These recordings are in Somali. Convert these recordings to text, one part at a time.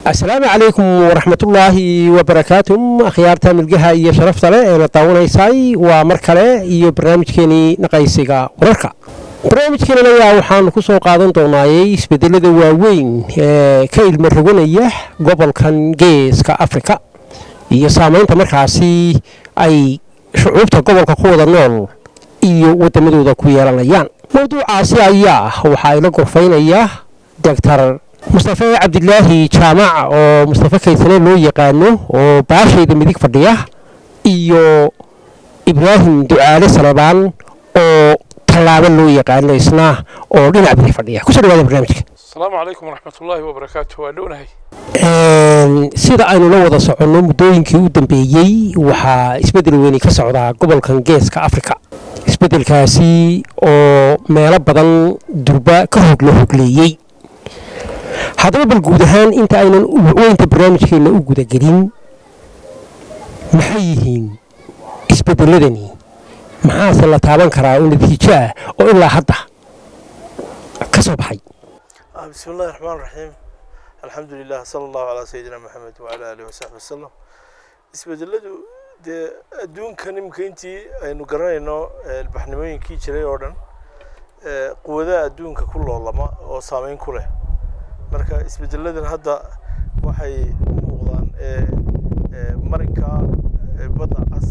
asalaamu calaykum waraxmatullaahi wabarakaatu akhyaarta milgaha iyo sharafta leh ee na daawanaysay waa mar kale iyo barnaamijkeenii naqaysiga wararka barnaamijkeenan ayaa waxaanu ku soo qaadan doonaayey isbedelada waaweyn ee ka ilmo roganaya gobolkan geeska afrika iyo saamaynta markaasi ay shucuubta gobolka ku wada nool iyo waddamadooda ku yeelanayaan mowduucaasi ayaa waxaa ila gorfaynaya doctor mustafe cabdilaahi jaamac oo mustafe kaysane loo yaqaano oo baashayda midig fadhiya iyo ibraahim ducaale salebaan oo tallaabo loo yaqaano isna oo dhinac bidi fadhiya kusoo dhawaada barnaamijka asalaamu calaykum waraxmatullaahi wabarakaatu waa dhownahay sida aynu la wada soconno muddooyinkii u dambeeyey waxaa isbeddel weyni ka socdaa gobolkan geeska afrika isbeddelkaasi oo meelo badan durba ka hog la hogleeyey haddaba bal guud ahaan inta aynan weynta barnaamijkeenna u gudagelin maxay yihiin isbeddeladani maxaase la taaban karaa oo natiijo ah oo ilaa hadda ka soo baxay بسم الله الرحمن الرحيم الحمد لله صلى الله على سيدنا محمد وعلى آله وصحبه وسلم isbedeladu dee adduunkan imika intii aynu garanayno ilbaxnimooyinkii jiray oo dhan quwadaha adduunka ku loolama oo saameyn ku leh marka isbedeladan hadda waxay u muuqdaan marinka badda cas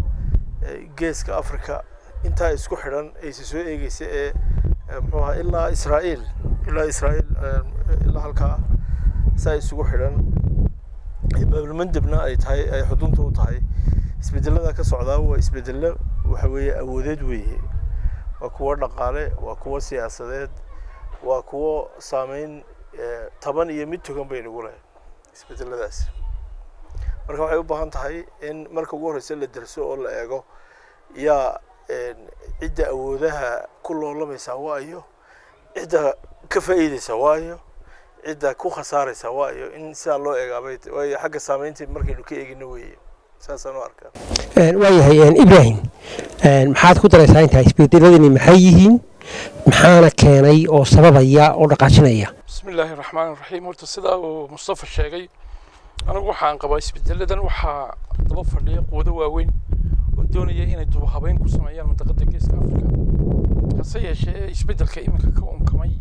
geeska africa intaa isku xidhan aysa soo eegeysa ee muxuu ahaa ilaa israa'iil ilaa israa'iil ilaa halkaa saa isugu xidhan baabilmandebna ay tahay ay xudunta u tahay isbedelada ka socdaa waa isbedelo waxa weeye awoodeed weeye waa kuwo dhaqaale waa kuwo siyaasadeed waa kuwo saameyn taban iyo mid togan bay nagu leh isbedeladaasi marka waxay u baahan tahay in marka ugu horreysa la derso oo la eego yaa cidda awoodaha ku loolamaysaa waayo cidda ka faa'iideysa waayo cidda ku khasaaraysa waayo in sidaa loo eegaabay waayo xagga saameynta markaynu ka eegino weeye saasaan u arkaa waayahay ibraahim maxaad ku daraysaa intaa isbedeladani maxay yihiin maxaana keenay oo sababaya oo dhaqaajinaya bismi illaahi raxmaan raxiim horta sidaa uu mustafa sheegay anigu waxaan qabaa isbedeladan waxaa daba fadhiya quwado waaweyn oo doonaya inay dubahabeyn ku sameeyaan mantaqada geeska afrika hase yeeshee isbedelka iminka ka unkamay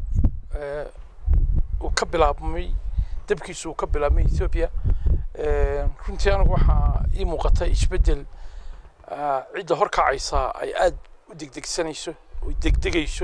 uu ka bilaabmay dabkiisu uu ka bilaabmay ethoobia runtii anigu waxaa ii muuqata isbedel cidda horkacaysa ay aada u degdegsanayso oo degdegayso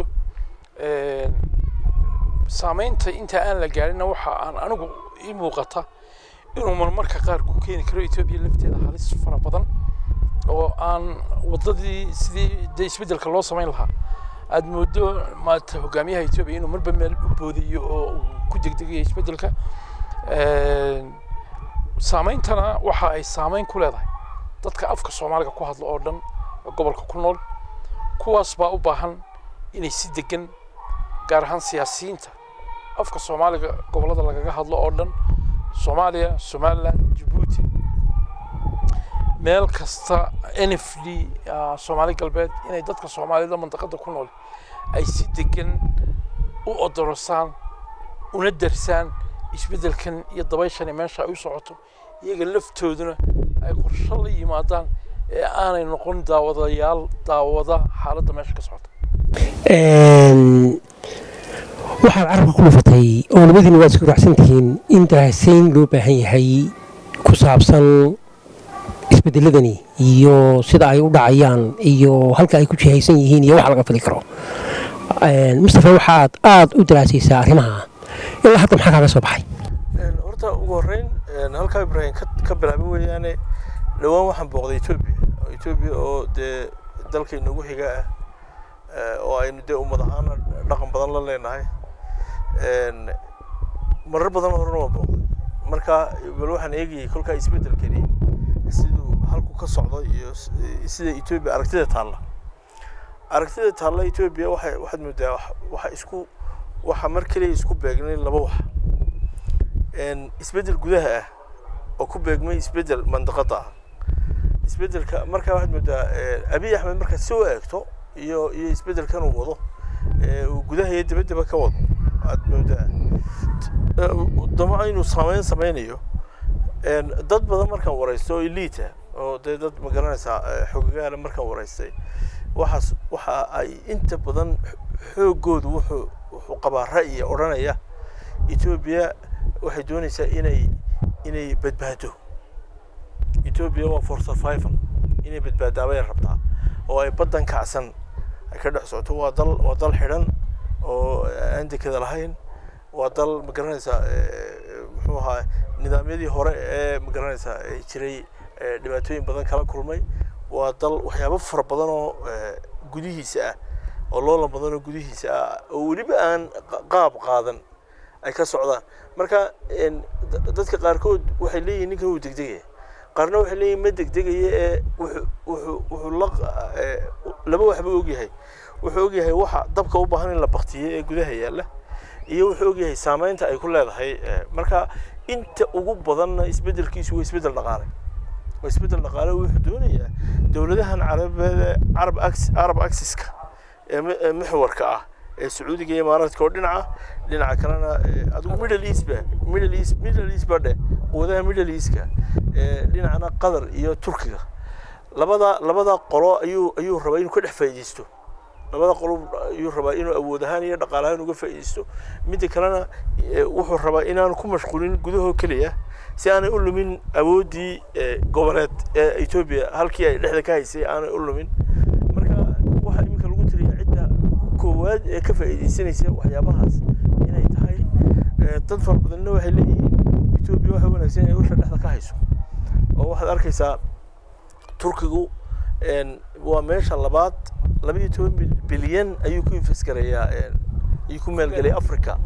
saameynta inta aan la gaarina waxa aan anigu ii muuqata inuu marmarka qaar ku keeni karo ethoobia lafteeda halis fara badan oo aan waddadii sidii dee isbeddelka loo samayn lahaa aada moodo maata hogaamiyaha etoobiya inuu marba meel u boodiyo oo uu ku degdegayo isbeddelka saameyntana waxa ay saameyn ku leedahay dadka afka soomaaliga ku hadla oo dhan ee gobolka ku nool kuwaas baa u baahan inay si degan gaar ahaan siyaasiyiinta afka soomaaliga gobollada lagaga hadlo oo dhan soomaaliya somaliland jabuuti meel kasta n f d soomaali galbeed inay dadka soomaalida mantaqada ku nool ay si degan u odorosaan una darsaan isbeddelkan iyo dabayshani meesha ay u socoto iyaga laftooduna ay qorsho la yimaadaan ee aanay noqon daawadayaal daawada xaaladda meesha ka socota waxaad carabka ku dhufatay oo labadiina waad isku raacsan tihiin in darasayn loo baahan yahay ku saabsan isbedeladani iyo sida ay u dhacayaan iyo halka ay ku jihaysan yihiin iyo waxa laga fili karo mustafa waxaad aada u daraasaysaa arrimaha ilaa hadda maxaa kaaga soo baxay horta ugu horreyn halkaa ibraahim ka bilaabay weeyaane dhowaan waxaan booqday etoobiya etoobiya oo dee dalka inagu xiga ah oo aynu dee ummad ahaana dhaqan badan la leenahay marar badan horena waan booqday marka bal waxaan eegayay kolkaa isbeddelkani siduu halku ka socdo iyo sida etoobiya aragtida taalla aragtida taalla etoobiya waxay waxaad moodaa waxa isku waxa mar keliya isku beegnay laba wax isbeddel gudaha ah oo ku beegmay isbeddel mandaqada ah isbeddelka markaa waxaad moodaa abiy axmed markaad soo eegto iyo iyo isbeddelkan uu wado uu gudaha iyo dibaddaba ka wado aad moodaa dama inuu saameyn sameynayo dad badan markaan waraysto oo elita oo dee dad ma garanaysaa xogagaala markaan waraystay waxaas waxa ay inta badan xoogoodu wuxuu wuxuu qabaa ra'yi odhanaya etoobiya waxay doonaysaa inay inay badbaado etoobiya waa for survival inay badbaadaabay rabtaa oo ay baddan kacsan ay ka dhex socoto waa dal waa dal xidhan oo aan dekada lahayn waa dal ma garanaysaa muxuu ahaa nidaamyadii hore ee ma garanaysaa jiray dhibaatooyin badan kala kulmay waa dal waxyaabo fara badan oo gudihiisa ah oo loolan badan oo gudihiisa ah oo weliba aan qaab qaadan ay ka socdaan marka dadka qaarkood waxay leeyihin ninkan wuu degdegaya qaarna waxay leeyihin ma degdegaya ee wuxuu wuxuu la laba waxba ogyahay wuxuu ogyahay waxa dabka u baahan in la baktiyo ee gudaha yaalla iyo wuxuu ogyahay saameynta ay ku leedahay marka inta ugu badanna isbeddelkiisu waa isbeddel dhaqaale waa isbeddel dhaqaale wuxuu doonayaa dowladahan carabeed carab arab axiska ee muxwarka ah ee sacuudiga iyo imaaraadka oo dhinaca dhinaca kalena adigu middle east ba middle east middle east ba dheh quwadaha middle eastka dhinacana qatar iyo turkiga labada labada qolo ayuu ayuu rabaa inuu ka dhex faa'iidaysto labada qolo ayuu rabaa inuu awood ahaan iyo dhaqaale ahaan uga faa'iidaysto midda kalena wuxuu rabaa inaanu ku mashquulin gudahoo keliya si aanay u lumin awooddii goboleed ee etoobiya halkii ay dhexda ka haysay aanay u lumin marka waxaa iminka lagu tiriya cidda koowaad ee ka faa'iidaysanaysa waxyaabahaas inay tahay dad fara badanna waxay leeyihiin etoobiya waxa wanaagsan inay usha dhexda ka hayso oo waxaad arkaysaa turkigu waa meesha labaad laba iyo toban bilyan ayuu ku infasgarayaa ayuu ku maalgeliyay africa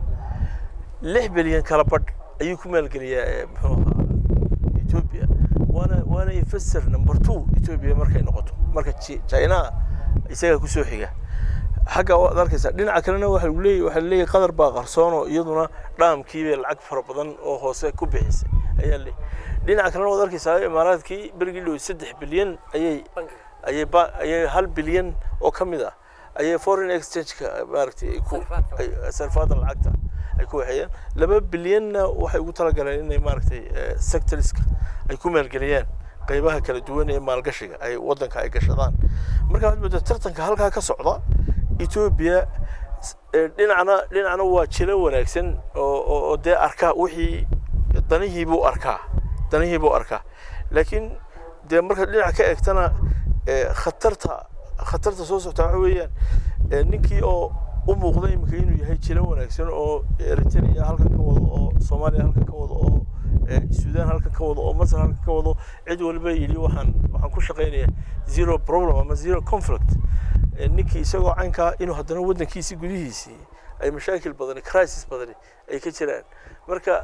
lix bilyan kala badh ayuu ku maalgeliyaa muxuu ahaa ethiopia waana waana investor number two ethiopia markay noqoto marka china isagaa kusoo xiga xagga waad arkaysaa dhinaca kalena waxa lagu leeyahy waxaa leeyahay qatar baa qarsoono iyaduna dhaamkiibay lacag fara badan oo hoose ku bixisay ayaa leeyahy dhinaca kalena waad arkaysaa imaaraadkii berigii dhow saddex bilyan ayay ayay ba ayay hal bilyan oo ka mid ah ayay foreign exchange-ka maaragtay ku sarfaada lacagta ay ku waxeeyaan laba bilyanna waxay ugu talagaleen inay maaragtay sectorska ay ku maalgeliyaan qaybaha kala duwan ee maalgashiga ay waddanka ay gashadaan marka waxaad moodaa tartanka halkaa ka socda etoobiya dhinacna dhinacna waa jilo wanaagsan oo oo dee arkaa wixii danihii buu arkaa danihii buu arkaa laakiin dee markaad dhinac ka eegtana khatarta khatarta soo socta waxa weeyaan ninkii oo u muuqda iminka inuu yahay jilo wanaagsan oo eritrea halkan ka wado oo soomaaliya halkan ka wado oo suudaan halkan ka wado oo masar halkan ka wado cid waliba yidhi waxaan waxaan ku shaqaynaya zero problem ama zero conflict ninkii isagoo caynkaa inuu haddana waddankiisii gudihiisii ay mashaakil badani crisis badani ay ka jiraan marka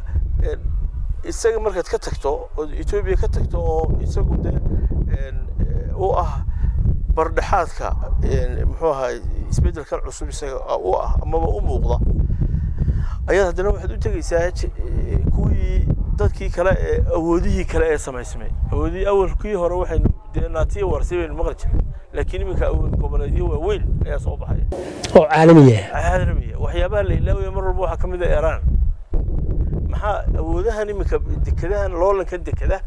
isaga markaad ka tagto oo etoobiya ka tagto oo isagu dee u ah bardhexaadka muxuu ahaa isbeddelkan cusub isaga u ah amaba u muuqda ayaad haddana waxaad u tegaysaa kuwii dadkii kale ee awoodihii kale ee samaysmay awoodihii awalkii hore waxaynu dee naatiya warsi baynu maqli jiray laakiin iminka awood goboleedyo waaweyn ayaa soo baxaya oo caalamiya caalamiya waxyaabaha la ilaawaya mar walba waxaa ka mid ah iiraan maxaa awoodahan iminka dekadahan loolankan dekadaha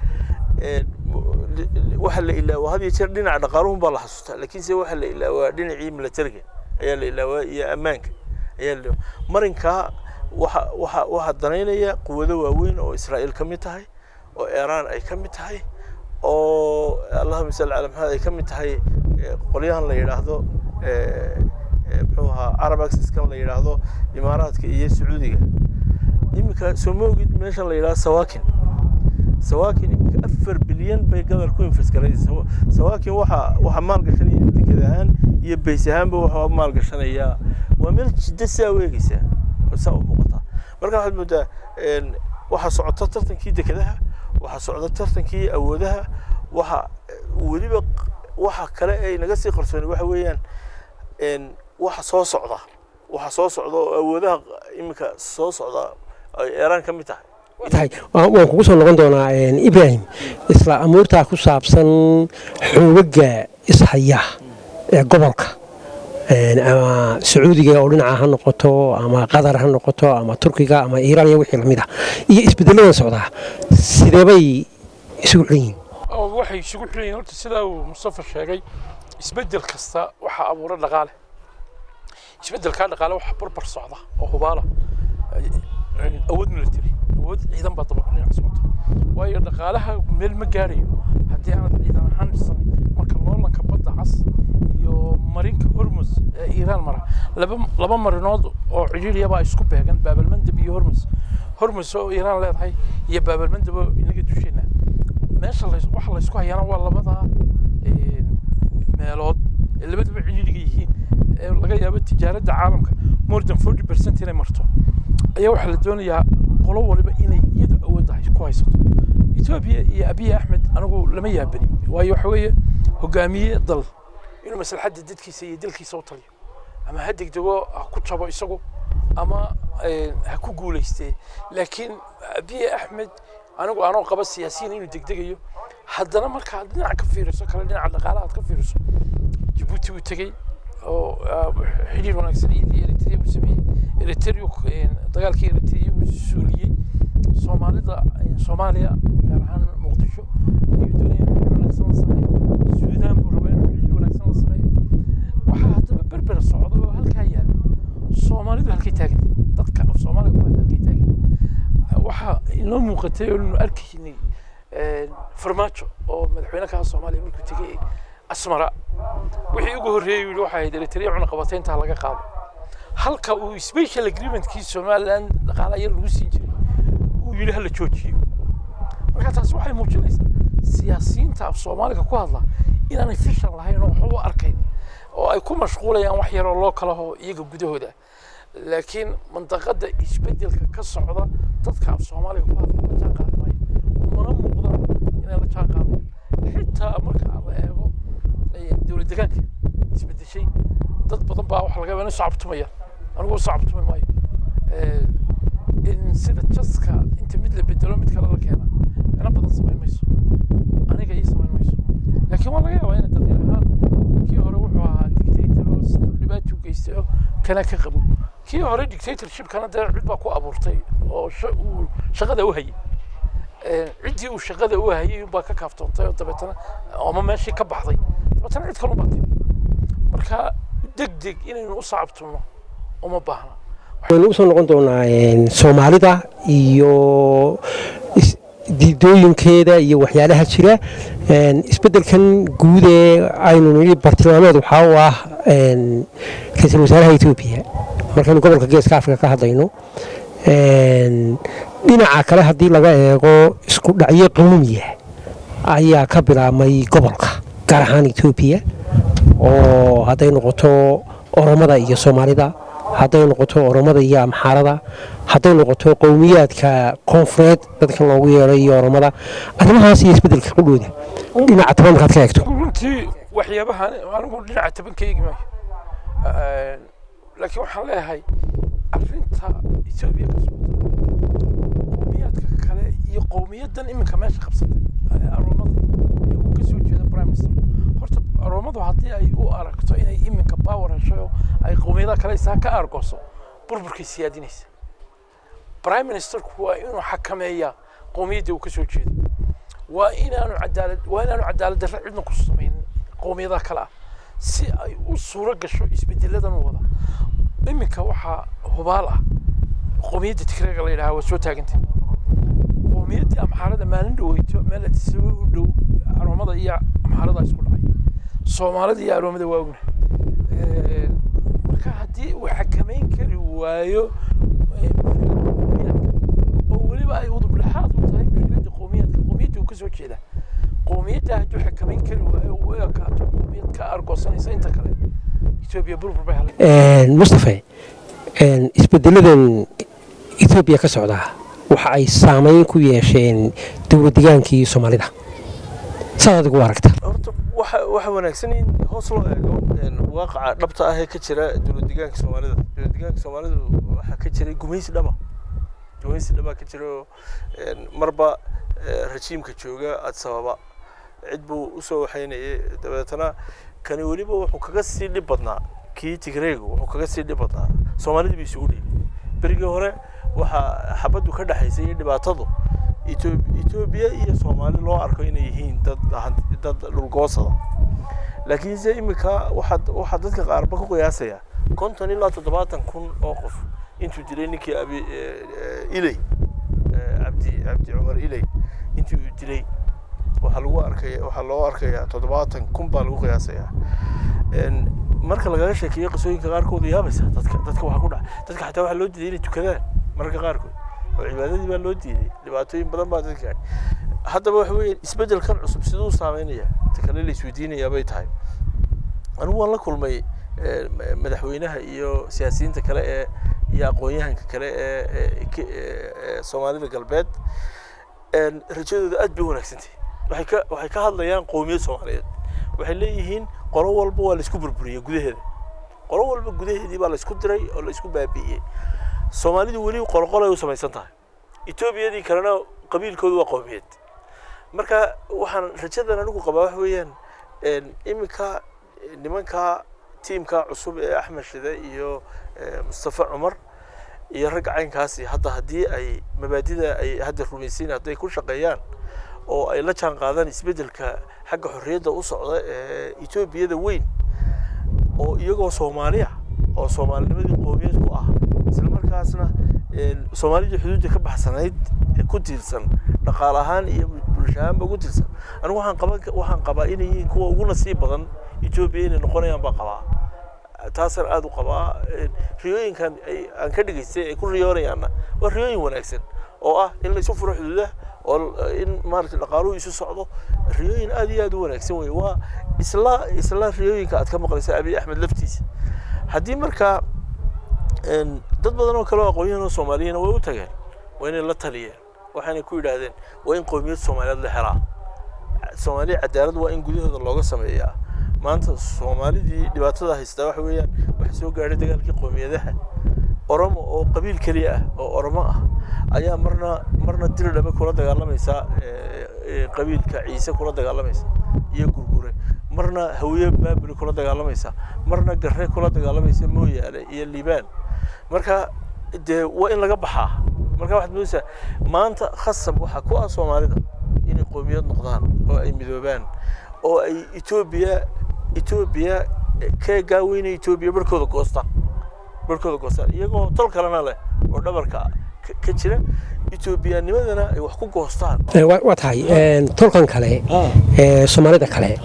waxa la ilaawaa had iyo jeer dhinaca dhaqaaluhun baa la xasuustaa laakiinse waxa la ilaawaa dhinacii militariga ayaa la ilaawaa iyo ammaanka ayaa la marinkaa waxa waxa waxaa danaynaya quwado waaweyn oo israa'iil ka mid tahay oo iiraan ay ka mid tahay oo allahuma salli cala maxamed ay ka mid tahay qolyahan la yidhaahdo muxuu ahaa arab axiskan la yidhaahdo imaaraadka iyo sacuudiga iminka soo ma ogid meeshan la yidhahdo sawakin sawakin iminka afar bilyan bay gadar ku infasgaraysa sawakin waxa waxa maalgashanaya deked ahaan iyo bays ahaanba waxa maalgashanayaa waa meel jidda saa weegaysa saa u muuqataa marka waxaad moodaa waxaa socota tartankii dekedaha waxaa socda tartankii awoodaha waxa weliba waxa kale ay naga sii qarsooni waxa weeyaan waxa soo socda waxa soo socda oo awoodaha iminka soo socda ay eeraan ka mid tahay tahay waan kugu soo noqon doonaa ibrahim isla amuurtaa ku saabsan xoogaga ishaya ee gobolka ama sacuudiga oo dhinaca ha noqoto ama qatar ha noqoto ama turkiga ama iiraan iyo wixii lamid ah iyo isbedeladan socdaa sideebay isugu xidhan yihiin waxay isugu xiran yihiin horta sidaa uu mustafa sheegay isbedel kasta waxaa abuura dhaqaale isbedelkaa dhaqaale waxaa barbar socda oo hubaala awood military awood ciidan baa daba dhinac socota waayo dhaqaalaha meel ma gaarayo haddii aanad ciidan ahaan dhisanin marka loolanka badda cas iyo marinka hormus ee iiraan mara laba laba marinood oo cidhiidhiyabaa isku beegan baabalmandab iyo hormus hormus oo iiraan leedahay iyo baabalmandab oo inaga dusheena meesha waxa laysku hayaana waa labadaa meelood ee labaduba cidhiidhiga yihiin ee laga yaabo tijaaradda caalamka more than forty percent inay marto ayaa waxaa la doonayaa qolo waliba inay iyadu awoodda ku haysato etoobiya iyo abiy axmed anigu lama yaabani waayo waxa weeye hogaamiye dal inuu maslaxadda dadkiisa iyo dalkiisa u taliyo ama ha degdego ha ku jabo isagu ama ha ku guulaystee laakiin abiy axmed anigu anoo qaba siyaasiyiin inuu degdegayo haddana markaad dhinaca ka fiiriso kale dhinaca dhaqaalaha aad ka fiiriso jabuuti uu tegey oo xidhiir wanaagsan iyadii eritrea uu sameeyey eritrea dagaalkii eritrea uu suuliyey soomaalida soomaaliya gaar ahaan muqdisho ayuu doonaya inuu xidhiir wanaagsan la sameeyo suudaan buu rabaa inuu xidhiir wanaagsan la sameeyo waxaa haddaba berber socda oo halkaa yaala soomaalidu halkay taagantay dadka af soomaaliga ku hadda halkay taagan waxaa inoo muuqatay oo inu arkaynay farmaajo oo madaxweyne kaha soomaaliya markuu tegay asmara wixii ugu horreeyey yidhi waxay ahayd eritrea cunaqabateynta laga qaado halka uu special agreementkii somaliland dhaqaala yar lagu siin jiray uu yidhi hala joojiyo marka taasi waxay muujinaysaa siyaasiyiinta af soomaaliga ku hadla inaanay fishan lahayn oo waxba u arkayn oo ay ku mashquulayaan wax yaroo loo kalaho iyaga gudahooda laakiin mandaqada isbedelka ka socda dadka af soomaaliga ku hadla la jaan qaadi maayo umana muuqda inay la jaan qaadayaan xitaa marka la eego dowlad degaanka isbedeshay dad badan baa waxa laga yaabaa inay sacabtumayaan anigu sacabtumi maayo in sida jaska inta mid la bedelo mid kale la keena micno badan samayn mayso aniga ii samayn mayso laakiin waa laga yaabaa ina dad ahaan kii hore wuxuu ahaa dictator oo sida dhibaato u geystay oo kana ka qabo kii hore dictatorshipkana dee cid baa ku abuurtay oo uu shaqada u hayay ciddii uu shaqada u hayay baa ka kaaftoontay oo dabeetana ama meeshii ka baxday dabeetana cid kale u baatay marka deg deg inaynu u sacabtumno uma baahna waxaynu usoo noqon doonaa soomaalida iyo diidooyinkeeda iyo waxyaalaha jira isbeddelkan guud ee aynu nidhi bartilmaameed waxaa u ah ra-iisul wasaaraha etoobiya markaynu gobolka geeska afrika ka hadlayno dhinaca kale haddii laga eego isku dhacyo qawmiya ayaa ka bilaabmay gobolka gaar ahaan etoobiya oo hadday noqoto oromada iyo soomaalida hadday noqoto oromada iyo amxaarada hadday noqoto qowmiyaadka koonfureed dadka loogu yeeray iyo oromada arrimahaas iyo isbeddelka qudhooda dhinaca taban markaad ka eegto runtii waxyaabahan anigu dhinaca taban ka eegi maayo laakiin waxaan leeyahay arrinta etoobiya ka socota qowmiyaadka kale iyo qowmiyadan iminka meesha qabsatay aroomada ee uu kasoo jeeda prime minister horta aroomadu haddii ay u aragto inay iminka power hesho ay qowmiyadaha kale isaa ka argooso burburkay siyaadinaysa prime ministerku waa inuu xakameeyaa qowmiyadda uu kasoo jeedo waa inaanu cadaalad waa inaanu cadaalad darre cidna ku samaynin qowmiyadaha kale ah si ay u suuro gasho isbedeladan wada iminka waxaa hubaal ah qowmiyadda tigreega la yidhaha waa soo taagantay qowmiyaddii amxaarada maalin dhaweyto meel atisaba u dhow aroomada iyo amxaarada isku dhacay soomaalida iyo aroomada waa ogna marka haddii uu xakameyn kari waayo oo weliba ay udub dhexaad u tahay mushkiladda qowmiyadka qowmiyadda uu kasoo jeeda qowmiyadda hadduu xakameyn kari waayo u ekaato qowmiyad ka argoosanaysa inta kale etoobiya burbur bay halay mustafe isbedeladan etoobiya ka socdaa waxa ay saameyn ku yeesheen dowlad degaankii soomaalida saad adigu u aragta horta waxa waxa wanaagsan in hoos loo eego waaqaca dhabta ah ee ka jira dowlad deegaanka soomaalida dowlad deegaanka soomaalida waxaa ka jiray gumaysi dhaba gumaysi dhaba ka jira oo marba rajiimka jooga addis ababa cid buu usoo waxaynayay dabeetana kani weliba wuxuu kaga sii dhib badnaa kii tigreegu wuxuu kaga sii dhib badnaa soomaalidii bay isugu dhiibay berigii hore waxaa xabaddu ka dhexaysay iyo dhibaatadu Ethiop- etoobiya iyo soomaali loo arko inay yihiin dad han- dad dhulgoosada laakiinse imika waxaa waxaa dadka qaarba ku qiyaasaya konton ilaa toddobaatan kun oo qof intuu dilay ninkii abi eh, eh, iley eh, cabdi cabdi cumar iley intii uu dilay waxaa lagu arkaya waxaa loo arkayaa toddobaatan kun baa lagu qiyaasayaa En, marka lagaga sheekeeyo qisooyinka qaarkood yaabaysa dadka dadka waxaa ku dhaca dadka xataa waxaa loo diiday inay tukadaan mararka qaarkood oo cibaadadii baa loo diiday dhibaatooyin badan baa dadka gaadhay haddaba waxa weeye isbeddelkan cusub siduu saameynaya ta kale la isweydiinayaa bay tahay anigu waan la kulmay eh, ma- madaxweynaha iyo siyaasiyiinta kale ee iyo aqoon-yahanka kale ee ee ke- ee- ee soomaalida galbeed En, rajadooda aad bay wanaagsantahay waxay ka waxay ka hadlayaan qowmiyad soomaaliyeed waxay leeyihiin qolo walba waa laisku burburiyey gudaheeda qolo walba gudaheedii baa laisku diray oo laisku baabi'iyey soomaalidu weli qoloqol ay u samaysan tahay etoobiyadii kalena qabiilkoodu waa qowmiyad marka waxaan rajadan anigu qabaa wax weeyaan en, iminka eh, nimanka tiimka cusub ee axmed shide iyo eh, mustafa cumar iyo rag caynkaasi hadda haddii ay mabaadida ay hadda rumaysiin hadday ku shaqeeyaan oo ay la jaan qaadaan isbeddelka xagga xorriyadda u socda ee etoobiyada weyn oo iyagoo soomaaliya oo soomaalinimadii qoomiyad ku ah isla markaasna een, soomaalidii xuduudda ka baxsanayd ee ku tiirsan dhaqaale ahaan iyo bulsho ahaanba ku tiirsan anigu waxaan qaban waxaan qabaa inay yihiin kuwa ugu nasiib badan etoobiya inay noqonayaan baa qabaa taasaan aada u qabaa Een, riyooyinkan ay aan ka dhegaystay ay ku riyoonayaanna waa riyooyin wanaagsan oo ah in la isu furo xuduudaha oo l- in maaragtay dhaqaaluhu isu socdo riyooyin aad iyo aad u wanaagsan wey waa isla isla riyooyinka aad ka maqlaysa abiy axmed laftiisa haddii markaa een, dad badan oo kale oo aqoonyahan oo soomaaliyana way u tageen waa inay la taliyeen waxaanay ku yidhaahdeen waa in qowmiyad soomaaliyeed la helaa soomaaliya cadaalad waa in gudahooda looga sameeyaa maanta soomaalidii dhibaatada haystaa waxa weeyaan waxa soo gaadhay dagaalkii qowmiyadaha oromo oo qabiil keliya ah oo oromo ah ayaa marna marna diridhaba kula dagaalamaysa eh, eh, qabiilka ciise kula dagaalamaysa iyo gurgure marna hawiye baabuli kula dagaalamaysa marna garre kula dagaalamaysa mooyaale iyo liibaan marka dee waa in laga baxaa marka waxaad moodaysaa maanta khasab waxaa ku ah soomaalida inay qowmiyad noqdaan oo ay midoobaan oo ay etoobiya etoobiya ka gaaweynaya etoobiya barhkooda goostaan barhkooda goostaan iyagoo tol kalena leh oo dhabarka ka- ka jira etoobiyaanimadana ay wax ku goostaan Eh, waa waa tahay een, tolkan kale ee soomaalida kale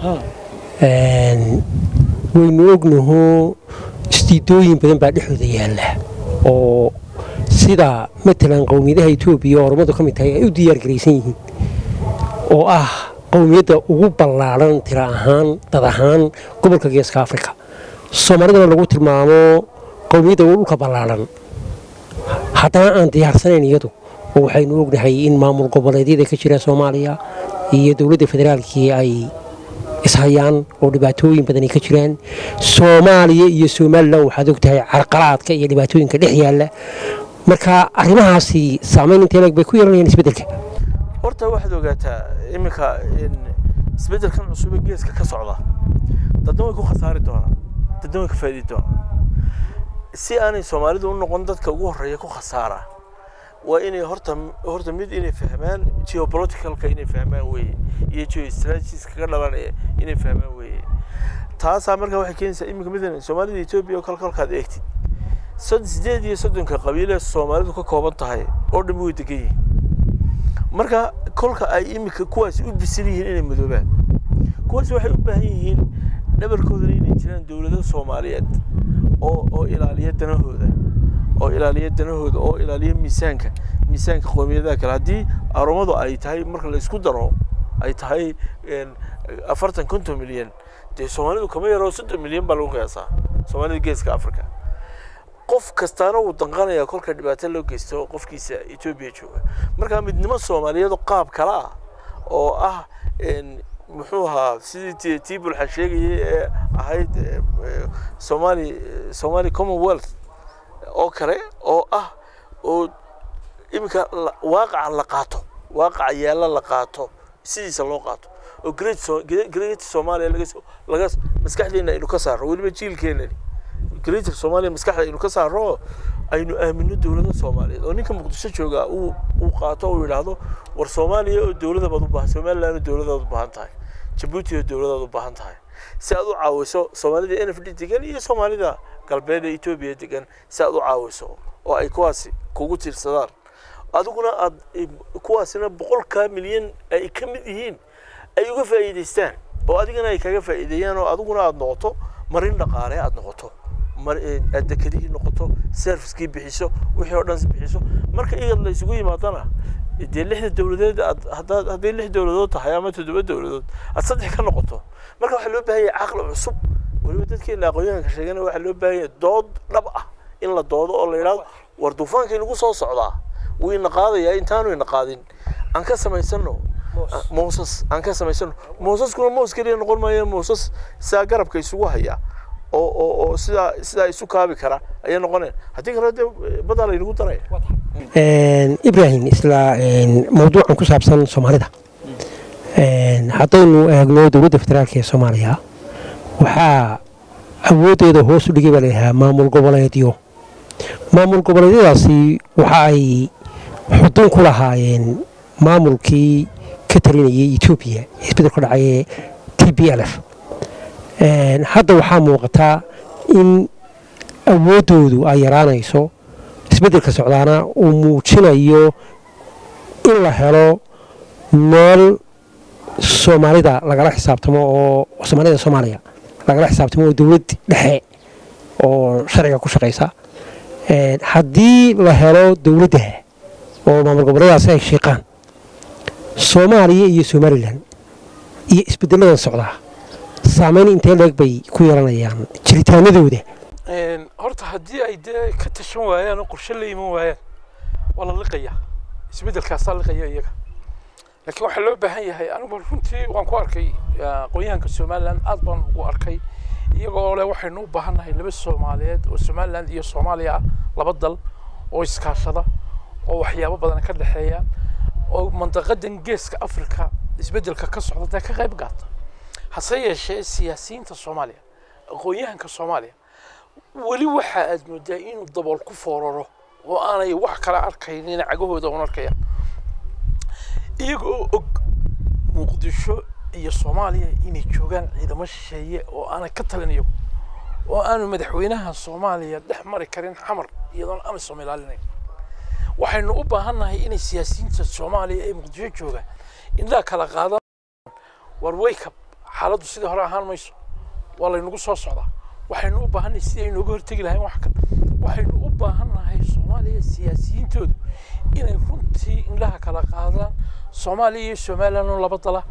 een, waynu ognaho istiidooyin badan baa dhexdooda yaalla oo sida matalan qowmiyadaha etoobiya oo ormadu ka mid tahay ay u diyaargaraysan yihiin oo ah qowmiyadda ugu ballaaran tira ahaan dad ahaan gobolka geeska afrika soomaalidana lagu tilmaamo qowmiyadda ugu dhulka ballaaran haddana aan diyaarsanayn iyadu oo waxaynu ognahay in maamul goboleedyada ka jira soomaaliya iyo dowladda federaalkii ay ishayaan oo dhibaatooyin badan ay ka jiraan soomaaliya iyo somalilan waxaad ogtahay carqalaadka iyo dhibaatooyinka dhex yaalla marka arrimahaasi saamayn intee leeg bay ku yeelanayaan isbeddelka horta waxaad ogaataa iminka in isbeddelkan cusub ee geeska ka socda dadna way ku khasaari doonaan dadna way ka faa'iidi doonaan si aanay soomaalidu u noqon dadka ugu horreeya ku khasaara waa inay horta horta mid inay fahmaan geopoliticalka inay fahmaan weeye iyo geostrategies kaga dhalanaya inay fahmaan weeye taasaa marka waxay keenaysaa iminka midan soomaalida etoobiya oo kalkalkaad eegtid sod sideed iyo soddonka qabiile soomaalidu ka kooban tahay oo dhan way degan yihiin marka kolka ay iminka kuwaasi u bisil yihiin inay midoobaan kuwaasi waxay u baahan yihiin dhabarkoodana inay jiraan dowlado soomaaliyeed oo oo ilaaliya danahooda oo ilaaliya danahooda oo ilaaliya miisaanka miisaanka qowmiyadaha kale haddii aromadu ay tahay marka la isku daro ay tahay een, afartan konton milyan dee soomaalidu kama yaro soddon milyan baa lagu qiyaasaa soomaalida geeska africa qof kastaana wuu danqanayaa kolka dhibaato loo geysto qofkiisa etoobiya jooga marka midnimo soomaaliyeed oo qaab kale ah oo ah een, muxuu ahaa sidii ti- tii bulxa sheegayay ee ahayd ee, ee, somali somali commonwealth oo kale oo ah oo iminka la- waaqaca la qaato waaqaca yaalla la qaato sidiisa loo qaato oo great So- Gre- great somalia laga soo- laga maskaxdeena aynu ka saarno weliba jiilkeenani greater soomaaliya maskaxda aynu ka saaro aynu aamino dowladda soomaaliyeed oo ninka muqdisho jooga uu uu qaato uu yidhaahdo war soomaaliya oo dowladda baad u baahan somaliland oo dowladaad u baahan tahay jabuuti oo dowladaad u baahan tahay si aad u caawiso soomaalida n f d degan iyo soomaalida galbeed ee etoobiya degan si aad u caawiso oo ay kuwaasi kugu tiirsadaan adiguna aad kuwaasina boqolkaa milyan ay ka mid yihiin ay uga faa'iidaystaan oo adigana ay kaga faa'iideeyaan oo adiguna aad noqoto marin dhaqaale aad noqoto aad dekedihii noqoto servicekii bixiso wixii oo dhan bixiso marka iyad la isugu yimaadana dee lixda dowladeed aad haddaad hadday lix dowladood tahay ama toddoba dowladood aad saddex ka noqoto marka waxaa loo baahan yahay caqli cusub weliba dadkeena aqoonyahanka sheegana waxaa loo baahan yahay dood dhab ah in la doodo oo la yidhahdo war duufaankii nagu soo socdaa wuu ina qaadayaa intaanu ina qaadin aan ka samaysano moosas aan ka samaysano moosaskuna moos keliya noqon maayo moosas sidaa garabka isugu haya oo oo oo sidaa sidaa isu kaabi kara ayay noqoneen haddii kale dee badaa laynagu daraya ibrahim isla mawduucan ku saabsan soomaalida haddaynu eegno dowladda federaalk ee soomaaliya waxaa awooddeeda hoos u dhigay baa layahaa maamul goboleedyo maamul goboleedyadaasi waxa ay xudun ku lahaayeen maamulkii ka talinayay etoobiya ee isbedel ka dhacay ee t b l f hadda waxaa muuqataa in awooddoodu ay yaraanayso isbeddelka socdaana uu muujinayo in la helo meel soomaalida lagala xisaabtamo oo soomaalida soomaaliya lagala xisaabtamo oo dowlad dhexe oo sharciga ku shaqaysa haddii la helo dowladda oo maamul goboleedaasi ay shiiqaan soomaaliya iyo somalilan iyo isbeddeladan socdaa saameyn intee leeg bay ku yeelanayaan jiritaanadooda horta haddii ay dee ka tashan waayaan oo qorshe la iman waayaan waa la liqaya isbeddelkaasaa liqaya iyaga laakiin waxaa loo baahan yahay anigu runtii waan ku arkay aqoonyahanka somaliland aad baan ugu arkay iyagoo le waxaynu u baahannahay laba soomaaliyeed oo somaliland iyo soomaaliya ah laba dal oo iskaashada oo waxyaabo badan ka dhexeeya oo mandaqadan geeska africa isbeddelka ka socda dee ka qayb gaata hase yeeshee siyaasiyiinta soomaaliya aqoon-yahanka soomaaliya weli waxa aad moodaa inuu dabool ku fooraro oo aanay wax kala arkaynin cagahooda un arkayaan iyaga oo og muqdisho iyo soomaaliya inay joogaan ciidamo shisheeye oo aanay ka talin iyagu oo aanu madaxweynaha soomaaliya dhex mari karin xamar iyadoon amisom ilaalinayn waxaynu u baahannahay inay siyaasiyiinta soomaaliya ee muqdisho joogaan indhaa kala qaadan war waykab xaaladdu sidii hore ahaan mayso waa laynagu soo socdaa waxaynu u baahannahay sidii aynu uga hortegi lahayn wax kan waxaynu u baahannahay soomaaliya siyaasiyiintoodu inay runtii indhaha kala qaadaan soomaaliya iyo somaliland oo laba dala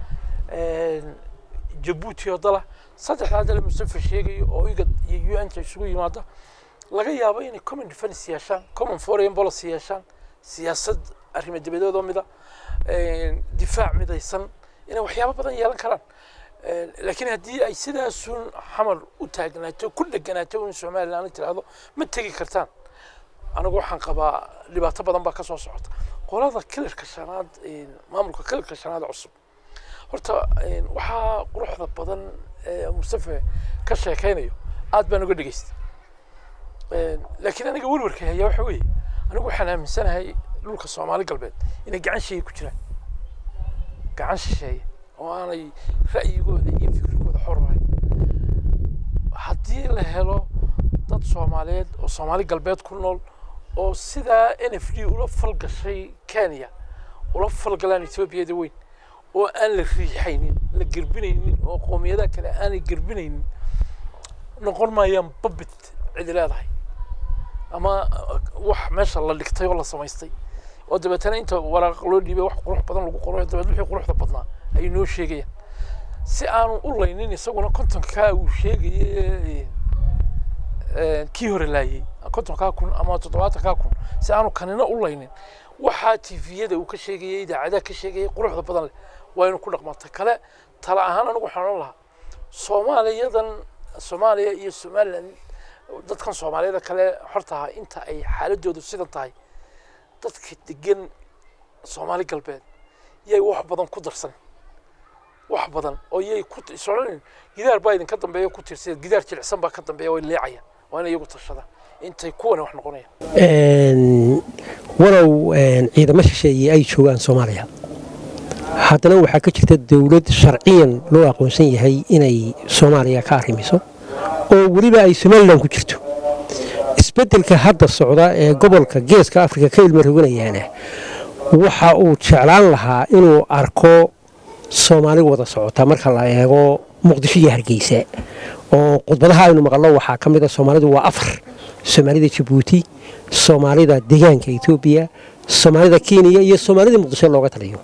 jabuuti oo dala saddexdaa dale mustafa sheegayo oo igad iyo u n ta isugu yimaada laga yaabo inay common defense yeeshaan common foreign policy yeeshaan siyaasad arrimo dibadeed oo mida difaac midaysan inay waxyaabo badan yeelan karaan laakiin haddii ay sidaasun xamar u taagnaato ku dheganaato in somaliland la tiraahdo ma tegi kartaan anigu waxaan qabaa dhibaato badan baa ka soo socota qolada kilarka shanaad maamulka kilarka shanaad cusub horta waxaa quruxda badan ee mustafa ka sheekaynayo aad baan uga dhegaystay laakiin aniga werwarka haya waxa weeye anigu waxaan aaminsanahay dhulka soomaali galbeed inay gacan shisheeye ku jiraan gacan shisheeye oo aanay ra'yigooda iyo fikrigooda xor lahayn haddii la helo dad soomaaliyeed oo soomaali galbeed ku nool oo sidaa n f d ula falgashay kenya ula falgalaan etoobiyada weyn oo aan la riixaynin la gerbinaynin oo qoomiyadaha kale aanay gerbinaynin noqon maayaan babit cidi leedahay ama wax meesha la dhigtay oo la samaystay oo dabeetana inta waraaq loo dhiibay wax qurux badan lagu qoro dabeed wixii quruxda badnaa ayay noo sheegayaan si aanu u laynin isaguna kontonkaa uu sheegayay kii hore laayay kontonkaa kun ama toddobaatankaa kun si aanu kanina u laynin waxaa tifiyada uu ka sheegayay idaacadaha ka sheegayay quruxda badan leh waa inu ku dhaqmata kale tala ahaan anigu waxaan ohan lahaa soomaaliyadan soomaaliya iyo somaliland dadkan soomaaliyada kale horta inta ay xaaladoodu sidan tahay dadka degan soomaali galbeed yay wax badan ku darsan wax badan oo yay ku isodhanin gidaar baa idinka dambeeya ku tiirsan gidaar jilicsan baa ka dambeeya way leecayaan waa inay iyagu tashadaan intay kuwani wax noqonayaan walow ciidamo shisheeye ay joogaan soomaaliya haddana waxaa ka jirta dowlad sharciyan loo aqoonsan yahay inay soomaaliya ka arrimiso oo weliba ay somalilan ku jirto isbeddelka hadda socda ee gobolka geeska afrika ka ilma roganayaana waxa uu jeclaan lahaa inuu arko soomaali wada socota marka la eego muqdisho iyo hargeysa oo khudbadaha aynu maqalno waxaa ka mid a soomaalidu waa afar soomaalida jabuuti soomaalida deegaanka etoobiya soomaalida kenya iyo soomaalida muqdisho looga taliyo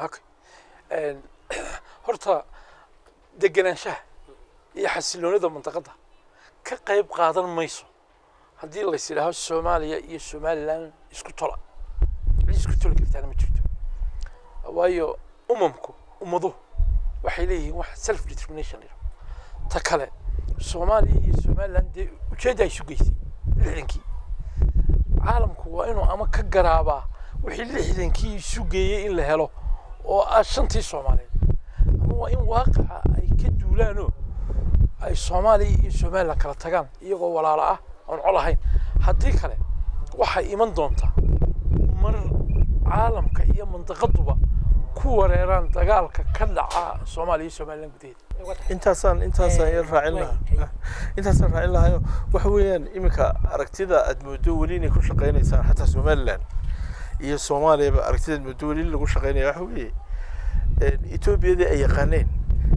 horta degenaanshaha iyo xasiloonida mantaqadda ka qayb qaadan mayso haddii lays idhaaho soomaaliya iyo somalilan isku tola cid isku toli kartaana ma jirto waayo umamku ummaduhu waxay leeyihiin wax self determination liro ta kale soomaaliya iyo somalilan dee ujeedda ay isu geysay lixdankii caalamku waa inuu ama ka garaabaa wixii lixdankii isu geeyey in la helo oo ah shantii soomaaliyeed ama waa in waaqaca ay ka duulaanoo ay soomaaliya iyo somalilan kala tagaan iyagoo walaalo ah oon col ahayn haddii kale waxay iman doontaa mar caalamka iyo mandaqaduba ku wareeraan dagaalka ka dhaca soomaaliya iyo somalilan gudaheeda intaasaan intaasaan yar raacin lahaa intaasaan raacin lahayo waxa weeyaan iminka aragtida aad moodo weli inay ku shaqaynaysaan xataa somaliland iyo soomaaliyaba aragtida aad moodo weli lagu shaqaynaya waxa weeye etoobiyadii ay yaqaaneen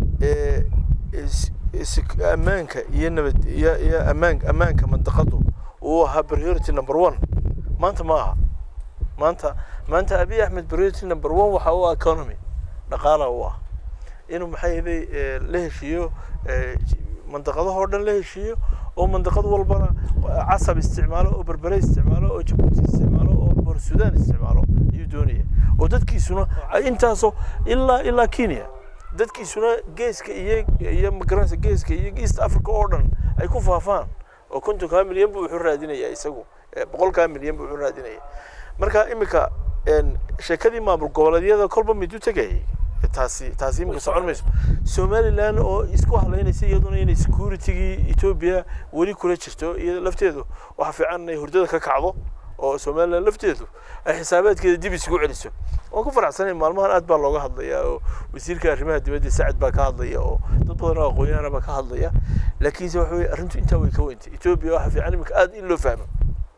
ammaanka iyo nabad iyo iyo ammaan ammaanka mandaqadu uu ahaa priority number one maanta ma aha maanta maanta abiy axmed priority number one waxa u ah economy dhaqaala u ah inuu maxaa yeelay la heshiiyo mandaqadahoo dhan la heshiiyo oo mandaqad walbana casab isticmaalo oo berbere isticmaalo oo jabuuti isticmaalo oo bor sudan isticmaalo ayuu doonaya oo dadkiisuna intaasoo ilaa ilaa kenya dadkiisuna geeska iyo iyo magaranaysa geeska iyo east africa oo dhan ay ku faafaan oo kontonkaa milyan buu wuxuu raadinayaa isagu boqolkaa milyan buu wuxuu raadinaya marka iminka sheekadii maamul goboleedyada kolba midu tegayay taasi taasi iminka socon mayso somaliland oo isku halaynaysa iyaduna inay securitygii etoobiya weli kula jirto iyo lafteedu waxa fiican inay hurdada ka kacdo oo somaliland lafteedu ay xisaabaadkeeda dib isugu celiso waan ku faraxsanay maalmahan aad baa looga hadlayaa oo wasiirka arrimaha dibadda sacad baa ka hadlaya oo dad badan oo aqoon-yahana baa ka hadlaya laakiinse waxa weye arrintu intaa way ka weyntay etoobiya waxa fiican iminka aad in loo fahmo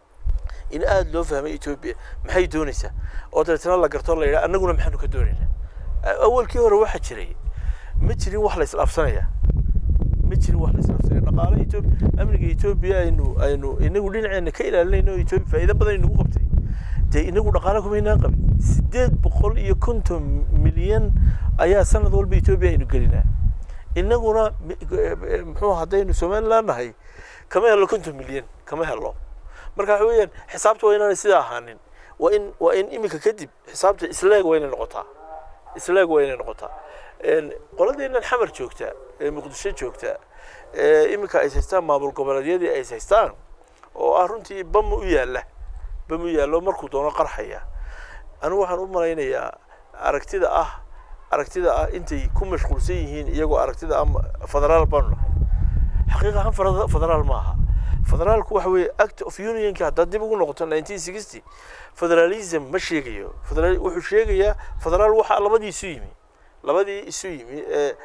in aad loo fahmay etoobiya maxay doonaysaa oo dabeetana la garto la yidhaha annaguna maxaanu ka doonaynaa awalkii hore waxaa jiray ma jirin wax la isdhaafsanaya ma jirin wax la isdhaafsanaya dhaqaale etoobiya amniga etoobiya aynu aynu inagu dhinaceena ka ilaalinayno etoobiya faa'iido badan inagu qabtay dee inagu dhaqaale kumaynaan qabin sideed boqol iyo konton milyan ayaa sanad walba etoobiya aynu gelinaa inaguna muxuu haddaynu somaliland nahay kama helo konton milyan kama helo marka waxa weeyaan xisaabta waa inaanay sidaa ahaanin waa in waa in iminka kadib xisaabta isleeg waa inay noqotaa isleeg waa inay noqotaa qoladeennan xamar joogta ee muqdisho joogta ee iminka ay haystaan maamul goboleedyadii ay haystaan oo ah runtii bam u yaalla bam u yaallo markuu doono qarxaya anigu waxaan u malaynayaa aragtida ah aragtida ah intay ku mashquulsan yihiin iyagoo aragtida ah federaal baanu nahay xaqiiqa ahaan federaal ma aha federaalku waxa weeye act of unionki haddaad dib ugu noqoto nineteen sixty federalism ma sheegayo federal wuxuu sheegayaa federaal waxaa labadii isu yimi labadii isu yimi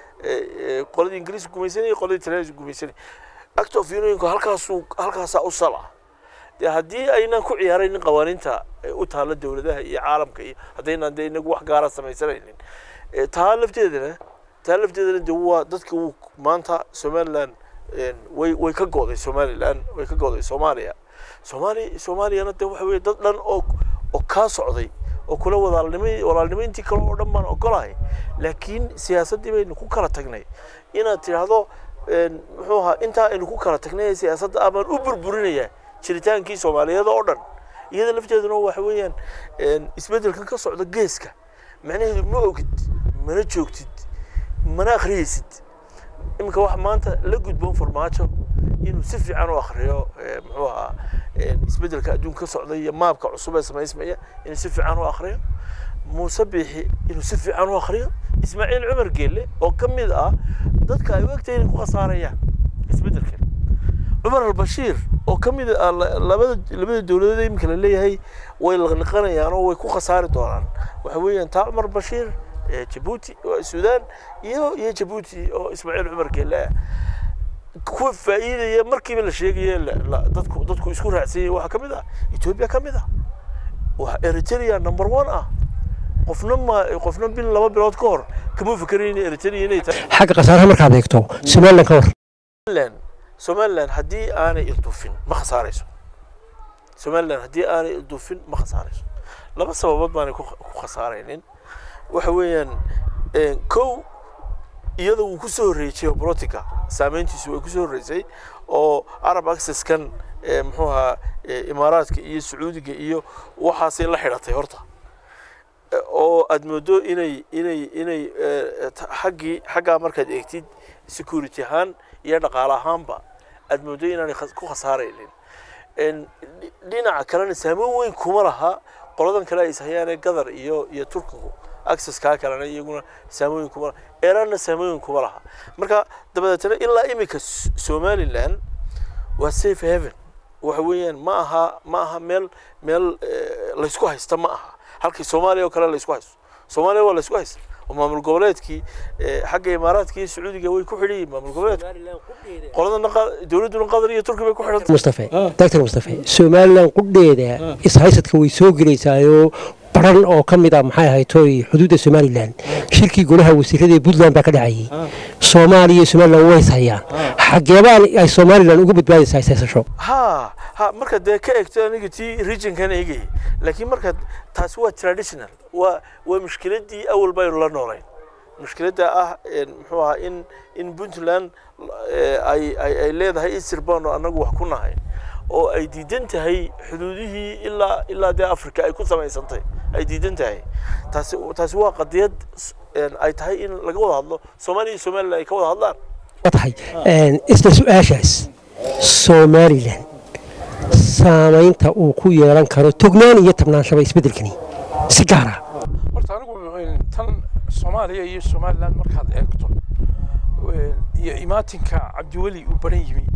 ee qoladii ingiriiska gumaysanayay qoladii talyaaniga gumaysanayay act of unionku halkaasuu halkaasaa u sal ah dee haddii aynan ku ciyaaraynin qawaaniinta u taalla dowladaha iyo caalamka iyo haddaynan dee inagu wax gaara samaysanaynin taa lafteedana taa lafteedana de waa dadka wuu maanta somaliland way way ka go'day somaliland way ka go'day soomaaliya soomaaliya soomaaliyana de waxa weye dad dhan oo oo kaa socday oo kula walaalnimo walaalnimo intii kale oo dhan baan ogolahay laakiin siyaasaddii baynu ku kala tagnay inaad tidhaahdo muxuu ahaa intaa aynu ku kala tagnay siyaasadda ah baan u burburinayaa jiritaankii soomaaliyeed oo dhan iyada lafteeduna waxa weeyaan isbeddelkan ka socda geeska macnaheedu ma ogid mana joogtid mana akhriyeysid iminka waxa maanta la gudboon farmaajo inuu si fiican u akhriyo muxuu ahaa isbeddelka adduunka ka socda iyo maabka cusub ee samaysmaya inuu si fiican u akhriyo muuse biixi inuu si fiican u akhriyo ismaaciil cumar geelle oo ka mid ah dadka ay u egtahay inay ku khasaarayaan isbeddelkan cumar albashiir oo ka mid ah la- labada labada dowladood ee iminka la leeyahay way laqliqanayaan oo way ku khasaari doonaan waxa weeyaan taa cumar bashiir ee jabuuti oo suudaan iyo iyo jabuuti oo ismaaciil cumar geelle ah kuwa faa'iidaya markiiba la sheegaya la- la- dadku dadku isku raacsanyay waxaa ka mid ah etoobiya ka mid ah waa eritrea number one ah qofna ma qofna bil laba bilood ka hor kama fikerayn eritrea inay tahay xagga khasaaraha markaad eegto somalilan ka hor somaliland somaliland haddii aanay ildufin ma khasaarayso somaliland haddii aanay ildufin ma khasaarayso laba sababood baanay ku ku khasaaraynin waxa weeyaan een, kow iyada wuu ku soo horreeyey geopolitica saameyntiisu way ku soo horreysay oo arab accesskan ee, muxuu ahaa ee, imaaraadka iyo sacuudiga iyo waxaasay la xidhatay horta Eh, oo aad moodo inay inay inay eh, ta- xaggii xaggaa markaad eegtid security ahaan iyo dhaqaale ahaanba aad moodo inaanay khas- ku khasaaraynin En, dhi- dhinaca kalena saameyn weyn kuma laha qoladan kale ay ishayaane gadar iyo iyo turkigu accesskaa kalena iyaguna saameyn kuma laha iranna saameyn kuma laha marka dabadeetana ilaa imika S- somaliland waa safe haven waxa weeyaan ma aha ma aha meel meel eh, laysku haysta ma aha halkii soomaaliya oo kale laysku haysto soomaaliya waa laysku haysta oo maamul goboleedkii eh, xagga imaaraadka iyo sacuudiga way ku xidhan yihiin maamul goboleedka qoladana qa- dowladduna qatar iyo turki bay ku xidhan mustafe doctor mustafe somalilan qudheeda ishaysadka way soo gelaysaayoo baran oo ka mid ah maxay ahayd toy xuduudda somalilan shirkii golaha wasiirada ee puntland baa ka dhacayay soomaaliya iyo somalilan way ishayaan xageebaan ay somalilan uga badbaadaysaa ishaysasho ha ha marka dee ka eegto aniga tii regionkan eegayay laakiin marka taasi waa traditional waa waa mushkiladii awal baynu la noolayn mushkiladda ah een, muxuu ahaa in in puntland eh, ay ay ay leedahay isir baanu annagu wax ku nahay oo ay diidan tahay xuduudihii ilaa ilaa dee africa ay ku samaysantay ay diidan tahay taasi taasi waa qadiyad s- een, ay tahay in laga wada hadlo soomaaliya iyo somaliland ay ka wada hadlaan waa tahay isla su-aashaas somalilan saamaynta uu ku yeelan karo tognaan iyo tabnaanshaba isbeddelkani si gaara horta anigu een, tan soomaaliya iyo somaliland markaad eegto een, iyo imaatinka cabdiweli uu baran yimi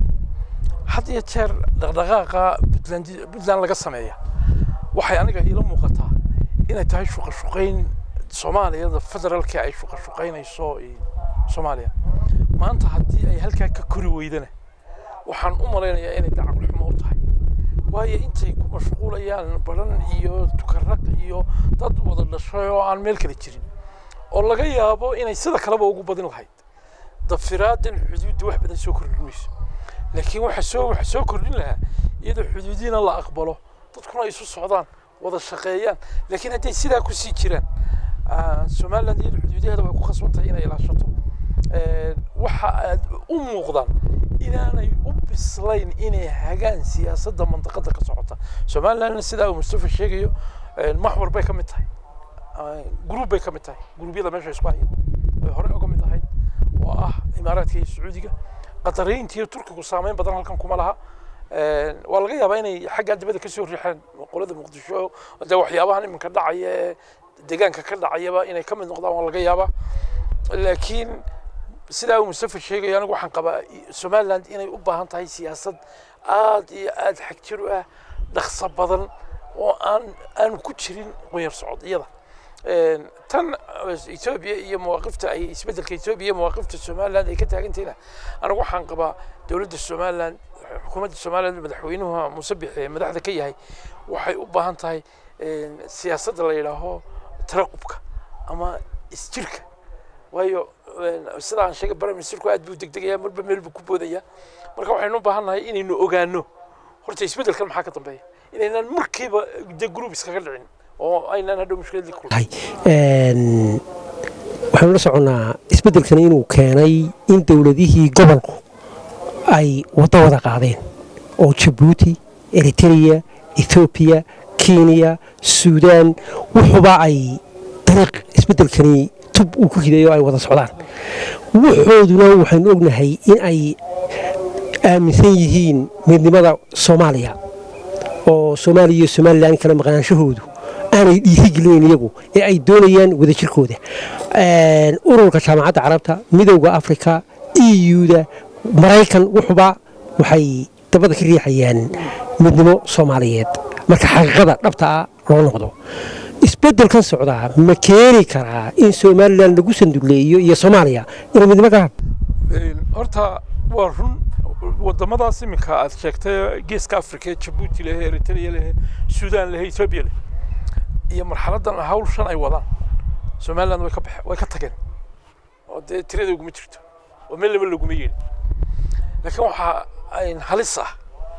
had iyo jeer dhaqdhaqaaqa puntland puntland laga sameeya waxay aniga iila muuqataa inay tahay shuqa shuqayn soomaaliyada federaalka ay shuqa shuqaynayso iyo soomaaliya maanta haddii ay halkaa ka kori weydana waxaan u malaynayaa inay dacaql xumo u tahay waayo intay ku mashquulayaan baran iyo tukaraq iyo dad wada dhashay oo aan meel kale jirin oo laga yaabo inay sida kaleba ugu badin lahayd dafiraadan xuduudda wax badan soo kordhin mayso laakiin waxa soo waxa soo kordhin lahaa iyadoo xuduudiina la aqbalo dadkuna ay isu socdaan wada shaqeeyaan laakiin hadday sidaa ku sii jiraan ah, somaliland iyada xuduudaheeda way ku khasban tahay inay ilaashato Eh, waxa aad u muuqdaan inaanay u bislayn inay hagaan siyaasadda mandaqada ka socota somalilandna sidaa uu mustafa sheegayo eh, maxwar bay ka mid tahay Ah, gruub bay ka mid tahay gruubyada meesha isku haya ay hore uga mid ahayd oo ah imaaraadka iyo sacuudiga qatariyiinta iyo turkigu saameyn badan halkan kuma laha Eh, waa laga yaabaa inay xagga dibadda kasoo riixaan qolada muqdisho de waxyaabahan iminka dhacaya ee deegaanka ka dhacayaba inay ka mid noqdaan waa laga yaabaa laakiin sidaa uu mustafa sheegayo anigu waxaan qabaa somaliland inay u baahan tahay siyaasad aad iyo aad xagjir u ah dhaqso badan oo aan aan ku jirin qoyar socodiyada Een, tan eh, etoobiya iyo mawaaqifta ay isbeddelka etoobiya iyo mawaaqifta somaliland ay ka taagantahayna anigu waxaan qabaa dowladda somaliland xukuumadda somaliland madaxweynuhu muuse bixi ee madaxda ka yahay waxay u baahan tahay een, siyaasadda la yidhaaho taraqubka ama isjirka waayo een, sida aan sheegay prime ministerku aad buu degdegayaa marba meel buu ku boodayaa marka waxaynu u baahan nahay inaynu ogaano horta isbeddelkan maxaa ka dambeeya inaynan markiiba de group iskaga dhicin oo aynaan hadhow mushkiladii ku tahay Een, waxaanu la soconnaa isbeddelkani inuu keenay in dowladihii gobolku ay waddo wada qaadeen oo jabuuti eritrea ethoobiya kenya suudaan wuxuba ay dariiq isbeddelkani tub uu ku riday oo ay wada socdaan wuxooduna waxaynu ognahay in ay aaminsan yihiin midnimada soomaaliya oo soomaaliya iyo somalilan kala maqnaanshahoodu aanay dhiirigelinayn iyagu ee ay doonayaan wadajirkooda Een, ururka jaamacadda carabta midowda afrika euda maraykan wuxuba waxay dabada ka riixayaan midnimo soomaaliyeed marka xaqiiqada dhabtaa loo noqdo isbeddelkan socdaa ma keeni karaa in somalilan lagu sanduleeyo iyo soomaaliya inay midnimo galaan horta waa run wadamadaas iminka aad sheegtay geeska afrika jabuuti leh eritrea leh suudaan leh etoobiya leh iyo marxaladan hawlshan ay wadaan somaliland way ka baxe way ka tageen oo dee tirada uguma jirto oo meel laba laguma yeelin laakiin waxaa ayn halis ah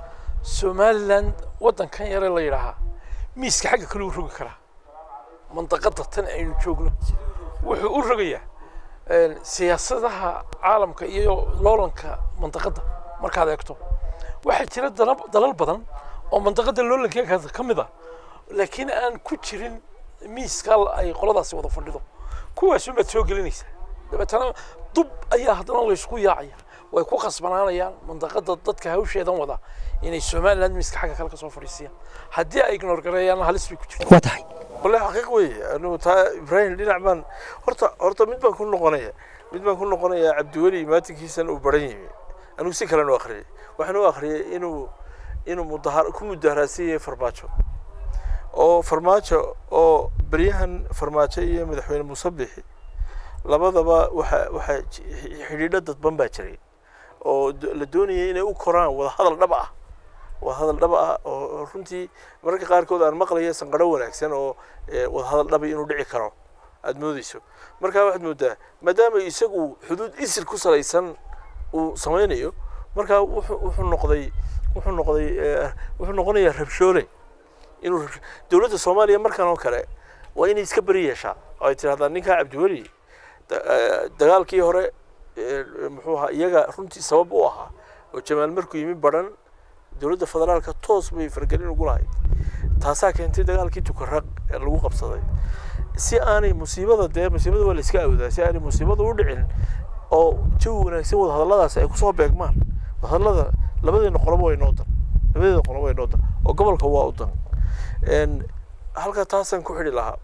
somaliland waddankan yare la yidhaahaa miiska xagga kale u rogi karaa mandaqada tan aynu joogno wuxuu u rogayaa siyaasadaha caalamka iyo loolanka mandaqada markaad eegto waxaa jira dalal badan oo mandaqada loolankeega ka mid ah laakiin aan ku jirin miiska ay qoladaasi wada fadhido kuwaas umaad soo gelinaysaa dabeetana dub ayaa haddana laysku yaacaya way ku khasbanaanayaan mandaqada dadka hawsheedan wada inay somaliland miiska xagga kale kasoo fadhiisiyaan haddii ay ignor gareeyaan halis bay ku jirta waa tahay wallahi xaqiiq weeye anigu taa ibraahim dhinac baan horta horta mid baan ku noqonaya mid baan ku noqonayaa cabdiweli maatinkiisan uu baran yimi anigu si kalen u akhriyay waxaan u akhriyay inuu inuu mudahar ku mudaharaadsan yahay farmaajo oo farmaajo oo beryahan farmaajo iyo madaxweyne muuse bixi labadaba waxa waxa xidhiidho dadban baa jiray oo la doonayay inay u koraan wadahadal dhab ah wadahadal dhab ah oo runtii mararka qaarkood aan maqlaya sanqadho wanaagsan oo wadahadal dhabi inuu dhici karo aada moodeyso markaa waxaad moodaa maadaama isagu xuduud isir ku salaysan uu sameynayo markaa wuxuu wuxuu noqday wuxuu noqday wuxuu noqonayaa rabshoole inuu dowladda soomaaliya markan oo kale waa inay iska beri yeeshaa oo ay tidhahdaa ninkaa cabdiweli dagaalkii hore muxuu ahaa iyaga runtii sabab u ahaa oo jamaal markuu yimi baran dowladda federaalka toos bay fargelin ugu lahayd taasaa keentay dagaalkii tukaraq ee lagu qabsaday si aanay musiibada dee musiibada waa la iska awdaa si aanay musiibada u dhicin oo jawi wanaagsan wadahadalladaas ay kusoo beegmaan wadahadallada labadeena qoloba way noo dan labadeeda qoloba way noo dan oo gobolka waa u dan halka taasaan ku xidhi lahaa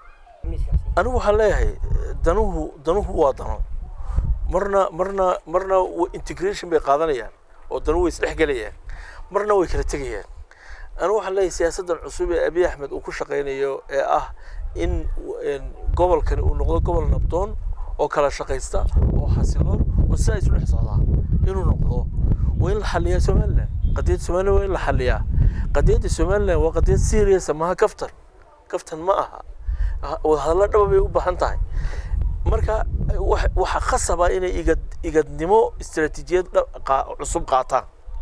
anigu waxaan leeyahay danuhu danuhu waa dano marna marna marna integration bay qaadanayaan oo danuhu way isdhexgelayaan marna way kala tegayaan anigu waxaan leeyahay siyaasaddan cusub ee abiy axmed uu ku shaqaynayo ee ah in gobolkani uu noqdo gobol nabdoon oo kala shaqaysta oo xasiloon oo sidaa isu dhex socdaa inuu noqdo waa in la xaliyaa somaliland qadiyadda somaliland waa in la xaliyaa qadiyadda somaliland waa qadiyad serious maaha kaftan kaftan ma aha wadahadallo dhaba bay u baahan tahay marka waxaa khasaba inay igad igadnimo istaraatiijiyad cusub qaataan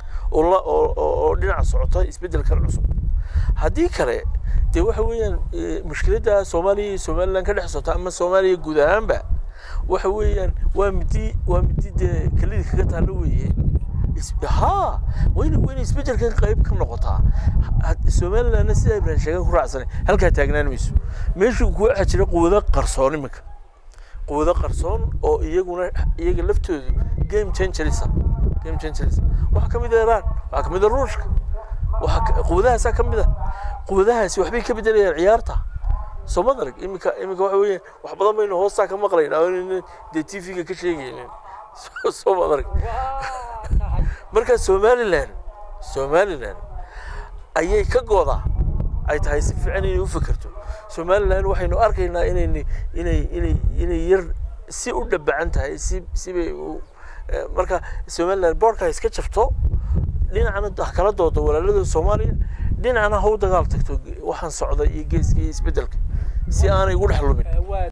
oo dhinaca socota isbeddelkan cusub haddii kale dee waxa weeyaan mushkiladda soomaaliya iyo somaliland ka dhex socota ama soomaaliya guud ahaanba waxa weeyaan waa midi waa midi dee kelidii kaga taalo weeye ha wayna wayna isbeddelkan qayb ka noqotaa somalilandna sidaa ibrahim sheegan ku raacsanay halkaa taagnaan mayso meeshuu ku waxaa jira quwado qarsoon iminka quwado qarsoon oo iyaguna iyaga laftoodu game changerisa game changerisa waxaa ka mid ah iran waxaa ka mid ah ruushka waxaa quwadahaasaa ka mid ah quwadahaasi waxbay ka bedelayaan ciyaarta soo ma arag iminka iminka waxa weeyaan wax badan baynu hoostaa ka maqlaynaa oo inayna dee t v-ga ka sheegaynin soo ma arag marka somaliland somaliland ayay ka goodaa ay tahay si fiican inay u fikirto somaliland waxaynu arkaynaa inay inay inay inay yar si u dhabacan tahay si sibay u marka somaliland boorka iska jabto dhinacna kala doodo walaalada soomaaliya dhinacna ha u dagaal tagto waxaan socda iyo geeska iyo isbeddelka si aanay ugu dhex lumin